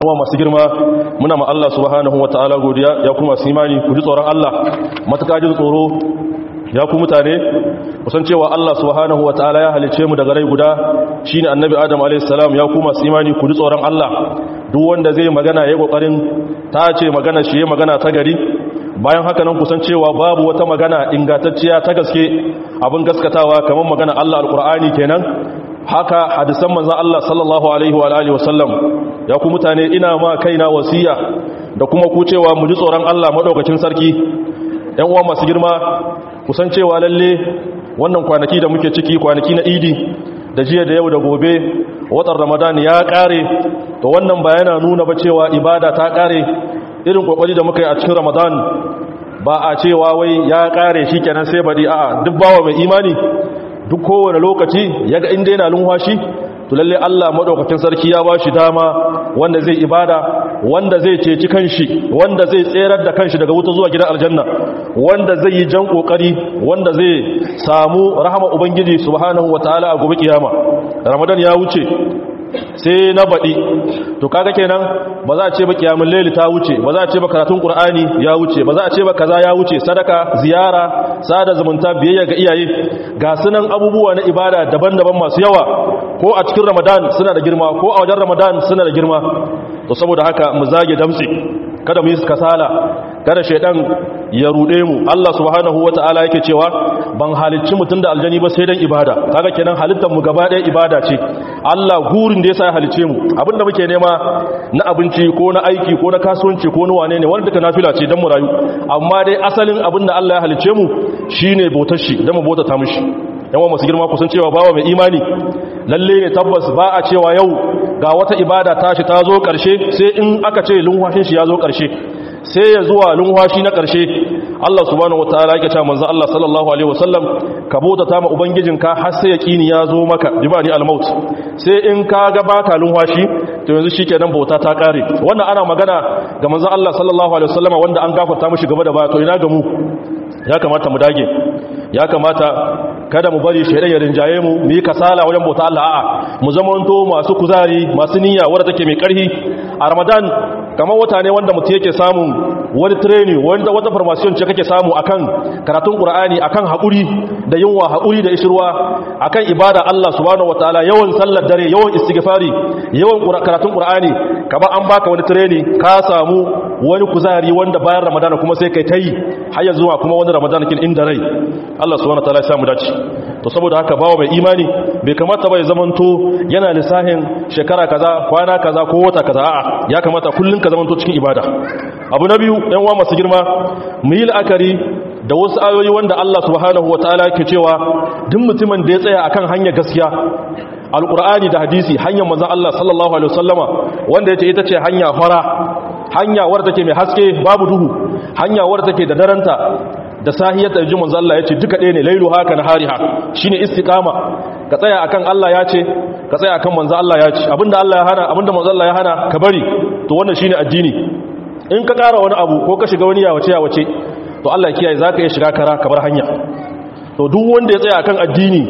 kuma masu girma muna ma Allah subhanahu wataala godiya ya kuma su imani ku ji tsoron Allah matuƙa jin tsoro ya ku mutane kusan cewa Allah subhanahu wataala ya halice mu daga rai guda shine annabi Adam alayhis salam ya kuma su imani ku ji tsoron Allah duk wanda zai magana yayi kokarin ta ce magana shi yayi magana ta gari bayan haka nan kusan cewa babu wata magana ingantacciya ta gaske abin gaskatawa kamar magana Allah alqur'ani kenan haka hadisan manzon Allah sallallahu alaihi wa alihi wasallam ya ku mutane ina ma kaina wasiya da kuma ku cewa mu ji tsoron Allah madaukakin sarki ɗan uwa masu girma kusan cewa lalle wannan kwanaki da muke ciki kwanaki na idi da jiya da yau da gobe watan ramadan ya kare to wannan ba yana nuna ba cewa ibada ta kare irin kokari da muka yi a cikin ramadan ba a cewa wai ya kare shikenan sai bari a'a duk bawa mai imani duk kowane lokaci yaga inda yana lumfashi to lalle Allah madaukakin sarki ya bashi dama wanda zai ibada wanda zai ceci kanshi wanda zai tserar da kanshi daga wuta zuwa gidan aljanna wanda zai yi jan kokari wanda zai samu rahama ubangiji subhanahu wataala a gobe kiyama ramadan ya wuce sai na baɗi to kaga kenan ba za a ce ba kiyamun laili ta wuce ba za a ce ba karatun qur'ani ya wuce ba za a ce ba kaza ya wuce sadaka ziyara sada zumunta biyayya ga iyaye ga sunan abubuwa na ibada daban-daban masu yawa ko a cikin ramadan suna da girma ko a wajen ramadan suna da girma to saboda haka mu zage damtse kada mu yi kasala kada shaidan ya rude mu Allah subhanahu wataala yake cewa ban halicci mutun da aljani ba sai dan ibada kaga kenan halittar mu gaba ɗaya ibada ce Allah gurin da yasa ya halicce mu abinda muke nema na abinci ko na aiki ko na kasuwanci ko na wane ne wanda duka nafila ce dan mu rayu amma dai asalin abinda Allah ya halicce mu shine bautar shi dan mu bautata mishi yawan masu girma kusan cewa bawa mai imani lalle ne tabbas ba a cewa yau ga wata ibada tashi ta zo ƙarshe sai in aka ce lunwashin shi ya zo ƙarshe sai ya zuwa lunwashi na ƙarshe Allah subhanahu wataala yake cewa manzo Allah sallallahu alaihi wasallam ka bauta ta ma ubangijinka har sai yaqini ya zo maka jibani al-maut sai in ka ga baka lunwashi to yanzu shikenan bauta ta kare wannan ana magana ga manzo Allah sallallahu alaihi wasallama wanda an gafarta mishi gaba da ba to ina ga mu ya kamata mu dage ya kamata kada mu bari shaidan ya rinjaye mu mu yi kasala wajen bauta Allah a'a mu zamanto masu kuzari masu niyya wadda take mai karfi a Ramadan kamar wata ne wanda mutum yake samun wani training wanda wata formation ce kake samu akan karatun Qur'ani akan hakuri da yunwa hakuri da ishirwa akan ibada Allah subhanahu wataala yawan sallar dare yawan istighfari yawan karatun Qur'ani kamar an baka wani training ka samu wani kuzari wanda bayan Ramadan kuma sai kai tayi har ya zuwa kuma wani Ramadan kin inda rai Allah subhanahu wataala ya samu dace to saboda haka bawa mai imani bai kamata bai zamanto yana lissahin shekara kaza kwana kaza ko wata kaza a'a ya kamata kullun ka zamanto cikin ibada abu na biyu ɗan uwa masu girma mu yi la'akari da wasu ayoyi wanda Allah subhanahu wataala yake cewa duk mutumin da ya tsaya akan hanyar gaskiya alqur'ani da hadisi hanyar manzon Allah sallallahu alaihi wasallama wanda yace ita ce hanya fara hanya wadda take mai haske babu duhu hanya wadda take da daranta da sahiyar da jimin Allah ya ce duka ɗaya ne lailu haka na hariha shi ne istiƙama ka tsaya akan Allah ya ce ka tsaya akan manzo Allah ya ce abinda Allah ya hana abinda manzo Allah ya hana ka bari to wannan shine addini in ka ƙara wani abu ko ka shiga wani yawace yawace to Allah ya kiyaye zaka iya shiga kara ka bar hanya to duk wanda ya tsaya akan addini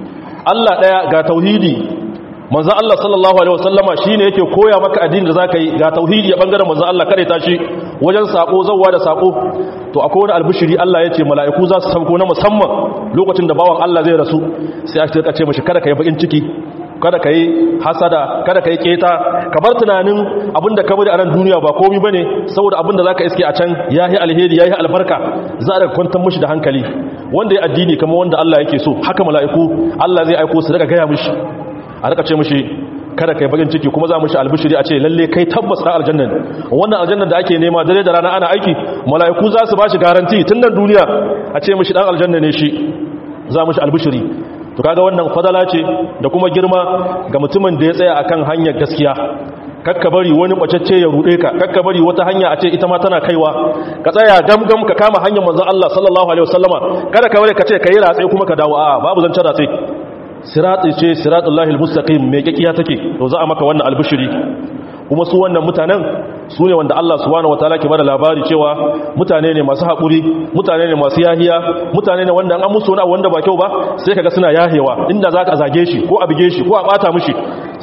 Allah ɗaya ga tauhidi manzo Allah sallallahu alaihi wasallama shine yake koya maka addini da zaka yi ga tauhidi a bangaren manzo Allah kare ta shi wajen sako zawwa da sako to akwai wani albishiri Allah ya ce mala'iku za su sauko na musamman lokacin da bawan Allah zai rasu sai a ce mashi kada ka yi bakin ciki kada ka yi hasada kada ka yi keta ka bar tunanin abinda ka bari a nan duniya ba komi ba ne saboda abinda za ka iske a can ya yi alheri ya yi albarka za a kwantar mashi da hankali wanda ya addini kama wanda Allah yake so haka mala'iku Allah zai aiko su daga gaya mashi a rika ce mashi kada kai bakin ciki kuma za mu shi albishiri a ce lalle kai tabbas ɗan aljannan wannan aljannan da ake nema dare da rana ana aiki mala'iku za su ba shi garanti tun nan duniya a ce mashi ɗan aljanna ne shi za mu shi albishiri to kaga wannan fadala ce da kuma girma ga mutumin da ya tsaya akan hanyar gaskiya kakka bari wani bacacce ya rude ka kakka bari wata hanya a ce ita ma tana kaiwa ka tsaya gamgam ka kama hanyar manzon Allah sallallahu alaihi wasallama kada ka bari ka ce kai ratse kuma ka dawo a babu zancen ratse sirati ce siratullahi almustaqim me kikiya take to za a maka wannan albishiri kuma su wannan mutanen su ne wanda Allah subhanahu wataala ke bada labari cewa mutane ne masu haƙuri mutane ne masu yahiya mutane ne wanda an musu wani wanda ba kyau ba sai kaga suna yahewa inda za ka zage shi ko a bige shi ko a bata mishi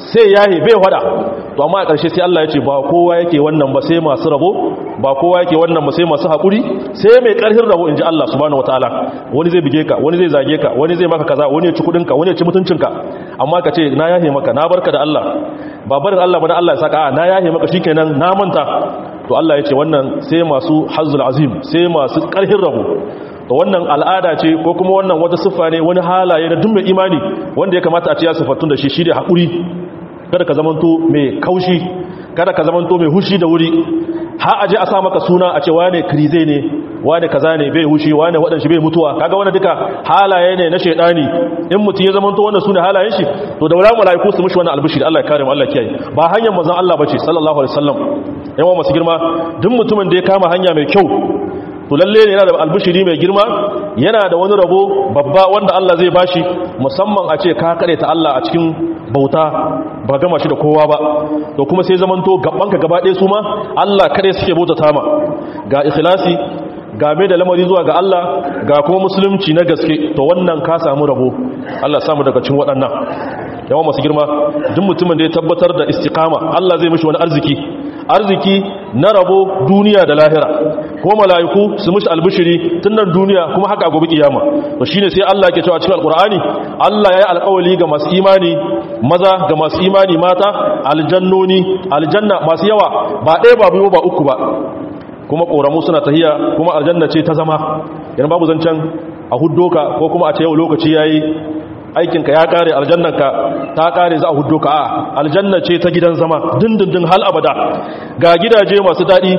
sai yahe bai hada to amma a ƙarshe sai Allah ya ce ba kowa yake wannan ba sai masu rabo ba kowa yake wannan ba sai masu haƙuri sai mai ƙarfin rabo in ji Allah subhanahu wataala wani zai bige ka wani zai zage ka wani zai maka kaza wani ya ci kuɗinka wani ya ci mutuncinka amma ka ce na yahe maka na barka da Allah ba barin Allah ba da Allah ya saka a na yahe maka shikenan na manta to Allah ya ce wannan sai masu hazzul azim sai masu ƙarfin rabo to wannan al'ada ce ko kuma wannan wata siffa ne wani halaye na duk mai imani wanda ya kamata a ce ya siffatun da shi shi da haƙuri kada ka zamanto mai kaushi kada ka zamanto mai hushi da wuri ha aje a sa maka suna a ce wane krize ne wane kaza ne bai hushi wane waɗanshi bai mutuwa kaga wani duka halaye ne na shaidani in mutum ya zamanto wannan sune halayen shi to da wala malaiku su mishi wannan albishir Allah ya kare mu Allah ya kiyaye ba hanyar manzon Allah bace sallallahu alaihi wasallam yawa masu girma duk mutumin da ya kama hanya mai kyau to lalle ne yana da albishiri mai girma yana da wani rabo babba wanda Allah zai bashi musamman a ce ka kare ta Allah a cikin bauta ba gama shi da kowa ba to kuma sai zamanto gabanka gaba ɗaya su ma Allah kare suke bautata ma ga ikhlasi ga mai da lamari zuwa ga Allah ga kuma musulunci na gaske to wannan ka samu rabo Allah samu daga cikin waɗannan yawan masu girma duk mutumin da ya tabbatar da istiqama Allah zai mishi wani arziki arziki na rabo duniya da lahira kuma mala'iku su mishi albishiri tun nan duniya kuma haka gobe kiyama to shine sai Allah ke cewa cikin alqur'ani Allah yayi alƙawari ga masu imani maza ga masu imani mata aljannoni aljanna masu yawa ba ɗaya ba biyu ba uku ba kuma ƙoramu suna tahiya kuma aljanna ce ta zama yana babu zancen a huddoka ko kuma a ce yau lokaci yayi aikinka ya kare aljannanka ta kare za a huddo ka a aljanna ce ta gidan zama dindindin hal abada ga gidaje masu daɗi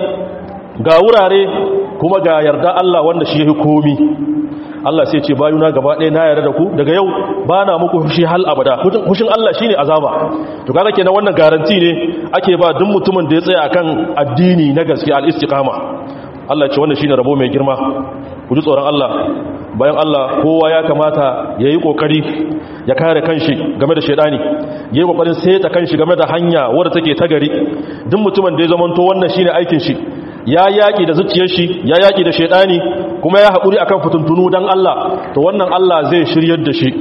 ga wurare kuma ga yarda Allah wanda shi yake komi Allah sai ce bayuna gaba ɗaya na yarda da ku daga yau ba na muku fushi hal abada fushin Allah shine azaba to kaga kenan wannan garanti ne ake ba duk mutumin da ya tsaya akan addini na gaskiya al-istiqama Allah ce wannan shine rabo mai girma ku ji tsoron Allah bayan Allah kowa ya kamata ya yi ƙoƙari ya kare kanshi game da shaidani ya yi ƙoƙarin seta kanshi game da hanya wadda take ta gari duk mutumin da ya zamanto wannan shine aikin shi ya yaƙi da zuciyar shi ya yaƙi da shaidani kuma ya haƙuri akan fituntunu don Allah to wannan Allah zai shiryar da shi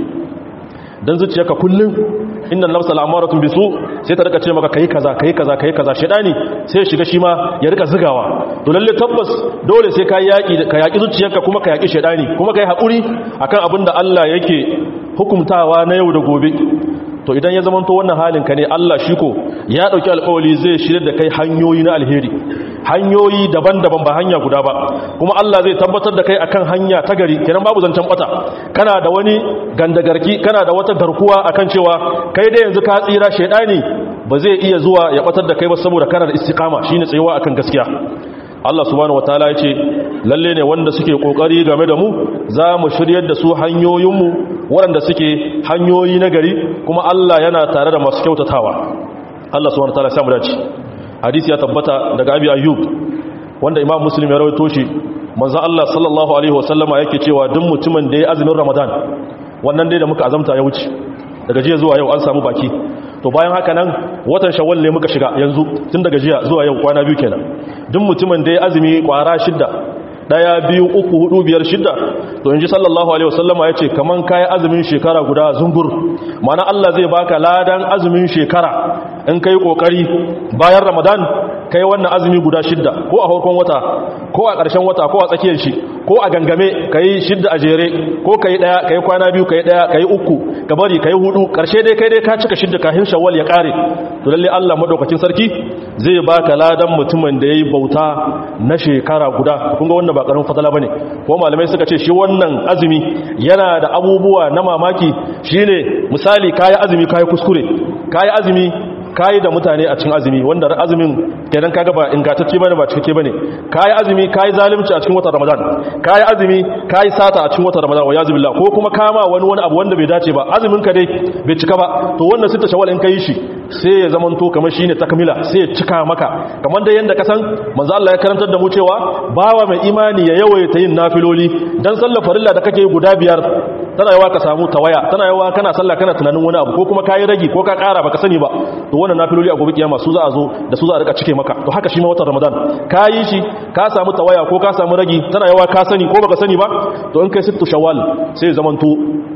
don zuciyarka kullum inna nafsa al'amaratun bisu sai ta rika ce maka kai kaza kai kaza kai kaza shedani sai shiga shi ma ya rika zigawa to lalle tabbas dole sai ka yaki ka yaki zuciyarka kuma ka yaki shedani kuma kai hakuri akan abin da Allah yake hukumtawa na yau da gobe to idan ya zamanto wannan halin ka ne Allah shi ko ya dauki alƙawari zai shirye da kai hanyoyi na alheri hanyoyi daban-daban ba hanya guda ba kuma Allah zai tabbatar da kai akan hanya ta gari kenan babu zancen bata kana da wani gandagarki kana da wata garkuwa akan cewa kai da yanzu ka tsira shedani ba zai iya zuwa ya batar da kai ba saboda kana da istiqama shine tsayuwa akan gaskiya Allah subhanahu wataala ya ce lalle ne wanda suke kokari game da mu za mu shiryar da su hanyoyinmu waɗanda suke hanyoyi na gari kuma Allah yana tare da masu kyautatawa Allah subhanahu wataala ya samu dace hadisi ya tabbata daga Abi Ayyub wanda Imam Muslim ya rawaito shi manzo Allah sallallahu alaihi wasallama yake cewa duk mutumin da ya azumin Ramadan wannan dai da muka azamta ya wuce daga jiya zuwa yau an samu baki to bayan haka nan watan shawwal ne muka shiga yanzu tun daga jiya zuwa yau kwana biyu kenan duk mutumin da ya azumi kwara shidda daya biyu uku hudu biyar shidda to inji sallallahu alaihi wasallama yace kaman kai azumin shekara guda zungur mana Allah zai baka ladan azumin shekara in kai kokari bayan ramadan kai wannan azumi guda shidda ko a farkon wata ko a ƙarshen wata ko a tsakiyar shi ko a gangame kai shidda a jere ko kai daya kai kwana biyu kai daya kai uku ka bari kai hudu ƙarshe dai kai dai ka cika shidda kafin shawwal ya kare to lalle Allah madaukakin sarki zai baka ladan mutumin da yayi bauta na shekara guda kun ga wannan ba karamin fatala bane ko malamai suka ce shi wannan azumi yana da abubuwa na mamaki shine misali kai azumi kai kuskure kai azumi kayi da mutane a cikin azumi wanda azumin kenan kaga ba ingantacce bane ba cikakke bane kayi azumi kayi zalunci a cikin watan Ramadan kayi azumi kayi sata a cikin watan Ramadan wa yazu billah ko kuma kama wani wani abu wanda bai dace ba azumin ka dai bai cika ba to wannan sita shawal in kai shi sai ya zaman to kamar shine takmila sai ya cika maka kamar da yanda ka san manzo Allah ya karantar da mu cewa bawa mai imani ya yawaita yin nafiloli dan sallar farilla da kake guda biyar tana yawa ka samu tawaya tana yawa kana sallah kana tunanin wani abu ko kuma kayi ragi ko ka kara baka sani ba to wannan nafiloli a gobe kiyama su za a zo da su za a rika cike maka to haka shi ma watan ramadan kayi shi ka samu tawaya ko ka samu ragi tana yawa ka sani ko baka sani ba to in kai sittu shawwal sai zamanto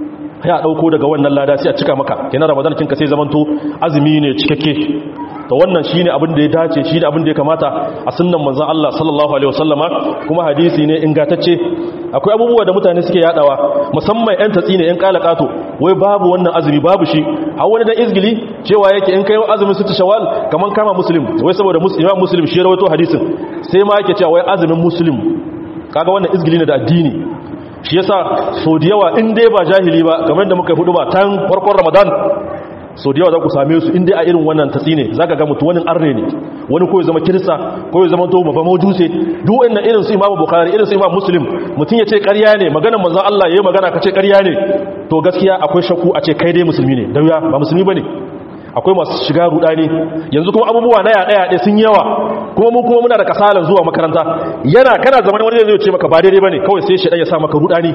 ya dauko daga wannan lada sai a cika maka kenan ramadan kin ka sai zamanto azumi ne cikakke to wannan shine abin da ya dace shine abin da ya kamata a sunnan manzon Allah sallallahu alaihi wasallama kuma hadisi ne ingantacce akwai abubuwa da mutane suke yadawa musamman yan tatsi ne yan kalakato wai babu wannan azumi babu shi a wani dan izgili cewa yake in kai azumin sita shawwal kaman kama muslim wai saboda imam muslim shi rawaito hadisin sai ma yake cewa wai azumin muslim kaga wannan izgili ne da addini shi yasa so da yawa in dai ba jahili ba kamar da muka hudu ba tan farkon ramadan so da yawa za ku same su inda a irin wannan tatsi ne za ka ga mutu wani arne ne wani ko ya zama kirista ko ya zama to babba majuse duk wannan irin su imamu bukari irin su imam muslim mutum ya ce karya ne maganar manzan allah ya yi magana ka ce karya ne to gaskiya akwai shakku a ce kai dai musulmi ne dauya ba musulmi ba ne akwai masu shiga rudani yanzu kuma abubuwa na yaɗe yaɗe sun yawa kuma mu kuma muna da kasalan zuwa makaranta yana kana zaman wani zai ce maka ba daidai bane kawai sai shi ya sa maka rudani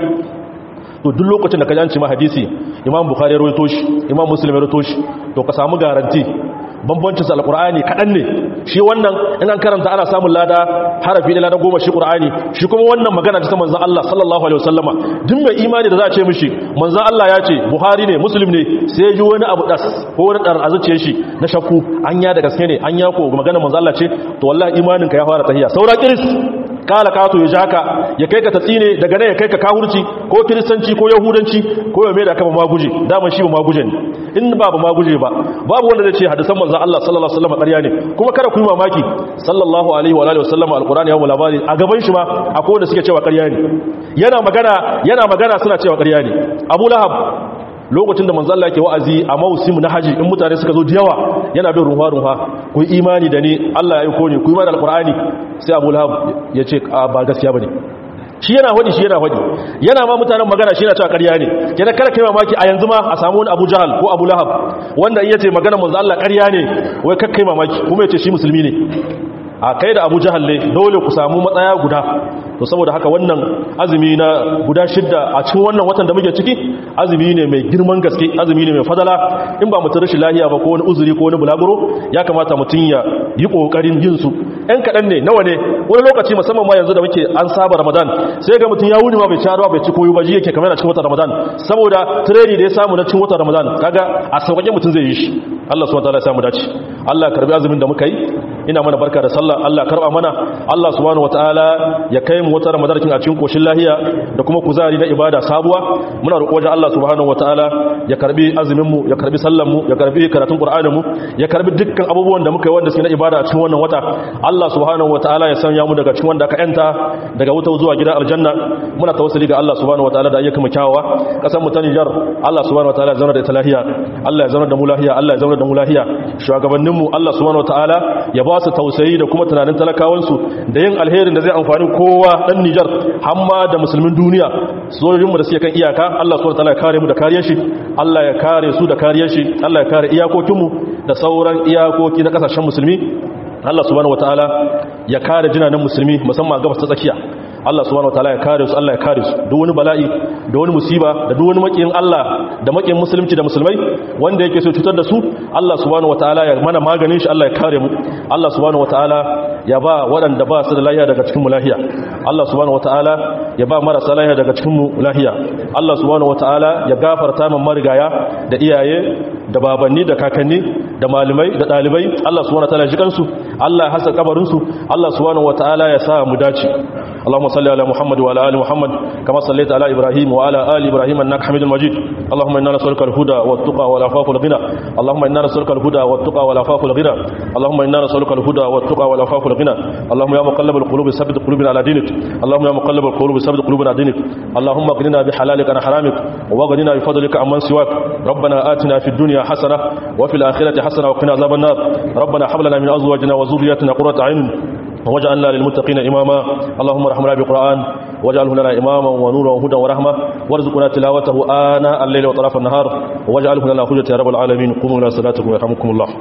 to duk lokacin da ka janci ma hadisi imam bukhari ya rawaito shi imam muslim ya rawaito shi to ka samu garanti bambancin sa alqur'ani kadan ne shi wannan in an karanta ana samun lada harafi da lada goma shi qur'ani shi kuma wannan magana ta manzon Allah sallallahu alaihi wasallama duk mai imani da za a ce mishi manzon Allah ya ce buhari ne muslim ne sai ya ji wani abu das ko wani dar azuciye shi na shakku an ya da gaske ne an ya ko magana manzon Allah ce to wallahi imanin ka ya fara tahiya saura kiris kala kato ya jaka ya kai ka tatsine daga nan ya kai ka kahurci ko kiristanci ko yahudanci ko ya mai da kama maguje daman shi ba maguje ne in ba ba maguje ba babu wanda zai ce hadisan manzo Allah sallallahu alaihi wasallam ƙarya ne kuma kada ku yi mamaki sallallahu alaihi wa alihi wasallam alqur'ani ya mu labari a gaban shi ma akwai wanda suke cewa ƙarya ne yana magana yana magana suna cewa ƙarya ne Abu Lahab lokacin da manzo Allah yake wa'azi a mausim na haji in mutane suka zo da yawa yana bin ruwa ruwa ku imani da ni Allah ya aiko ni ku imani da alqur'ani sai Abu Lahab ya ce ba gaskiya bane shi yana hodi shi yana hodi yana ma mutanen magana shi yana cewa ƙarya ne kenan kada kai mamaki a yanzu ma a samu wani Abu Jahal ko Abu Lahab wanda yace magana manzo Allah ƙarya ne wai kakkai mamaki kuma yace shi musulmi ne a kai da Abu Jahal ne dole ku samu matsaya guda to saboda haka wannan azumi na guda shidda a cikin wannan watan da muke ciki azumi ne mai girman gaske azumi ne mai fadala in ba mutum rashin lahiya ba ko wani uzuri ko wani bulaguro ya kamata mutum ya yi kokarin yin su ɗan kaɗan ne nawa ne wani lokaci musamman ma yanzu da muke an saba ramadan sai ga mutum ya wuni ma bai ci ruwa bai ci koyo ba ji yake kamar a cikin watan ramadan saboda tireni da ya samu na cikin watan ramadan kaga a sauƙaƙe mutum zai yi shi Allah subhanahu wataala ya samu dace Allah karbi azumin da muka yi ina mana barka da sallah Allah karba mana Allah subhanahu wataala ya kai mu wata ramadan kin a cikin koshin lahiya da kuma kuzari na ibada sabuwa muna roƙo wajen Allah subhanahu wataala ya karbi azumin mu ya karbi sallan mu ya karbi karatun qur'anin mu ya karbi dukkan abubuwan da muka yi wanda suke na ibada a cikin wannan wata Allah subhanahu wataala ya sanya mu daga cikin wanda aka yanta daga wuta zuwa gidan aljanna muna tawassuli ga Allah subhanahu wataala da ayyukan mu kyawawa kasan mu ta Niger Allah subhanahu wataala ya zauna da ita lahiya Allah ya zauna da mu lahiya Allah ya zauna da mu lahiya shugabannin mu Allah subhanahu wataala ya ba su tausayi da kuma tunanin talakawan su da yin alherin da zai amfani kowa dan Niger hamma da musulmin duniya sojojin mu da suke kan iyaka Allah subhanahu wataala ya kare mu da kariyar shi Allah ya kare su da kariyar shi Allah ya kare iyakokin mu da sauran iyakoki na kasashen musulmi Allah subhanahu wataala ya kare jinanan musulmi musamman a gabas ta tsakiya Allah subhanahu wataala ya kare su Allah ya kare su duk wani bala'i da wani musiba da duk wani makiyin Allah da makiyin musulunci da musulmai wanda yake so cutar da su Allah subhanahu wataala ya mana maganin shi Allah ya kare mu Allah subhanahu wataala ya ba waɗanda ba su da lahiya daga cikin mu lahiya Allah subhanahu wataala ya ba marasa lahiya daga cikin mu lahiya Allah subhanahu wataala ya gafarta min marigaya da iyaye da babanni da kakanni da malamai da dalibai Allah subhanahu wataala ya ji kansu Allah ya hasa kabarin su Allah subhanahu wataala ya sa mu dace اللهم صل على محمد وعلى ال محمد كما صليت على ابراهيم وعلى ال ابراهيم انك حميد مجيد اللهم انا نسالك الهدى والتقى والعفاف والغنى اللهم انا نسالك الهدى والتقى والعفاف والغنى اللهم انا نسالك الهدى والتقى والعفاف والغنى اللهم يا مقلب القلوب ثبت قلوبنا على دينك اللهم يا مقلب القلوب ثبت قلوبنا على دينك اللهم اغننا بحلالك عن حرامك واغننا بفضلك عمن سواك ربنا آتنا في الدنيا حسنه وفي الاخره حسنه وقنا عذاب النار ربنا هب لنا من ازواجنا وذرياتنا قرة عين واجعلنا للمتقين إماما اللهم ارحمنا بالقرآن واجعله لنا إماما ونورا وهدى ورحمة وارزقنا تلاوته آناء الليل وطرف النهار واجعله لنا حجة يا رب العالمين قوموا إلى صلاتكم ويرحمكم الله